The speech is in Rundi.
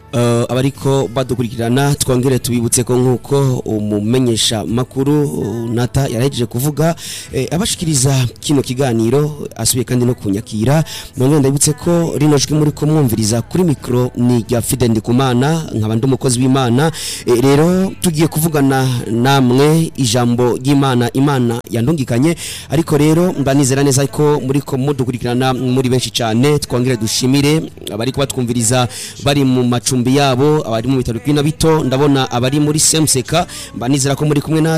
Uh, abariko badukurikirana twongere tubibutse ko nkuko umumenyesha makuru uh, Nata yarahejeje kuvuga eh, abashikiriza kino kiganiro asubiye kandi no kunyakira nongere ndabibutse ko rino jwi muri ko mwumviriza kuri mikro ni rya Fide Ndikumana nkaba ndi umukozi w'Imana eh, rero tugiye kuvugana namwe ijambo ry'Imana Imana yandungikanye ariko rero mbanizera neza ko muri ko mudukurikirana muri benshi cyane twongere dushimire abari kubatwumviriza bari mu macumbi yabo abari mu bitaro bw'ina bito ndabona abari muri Semseka mbanizera ko muri kumwe na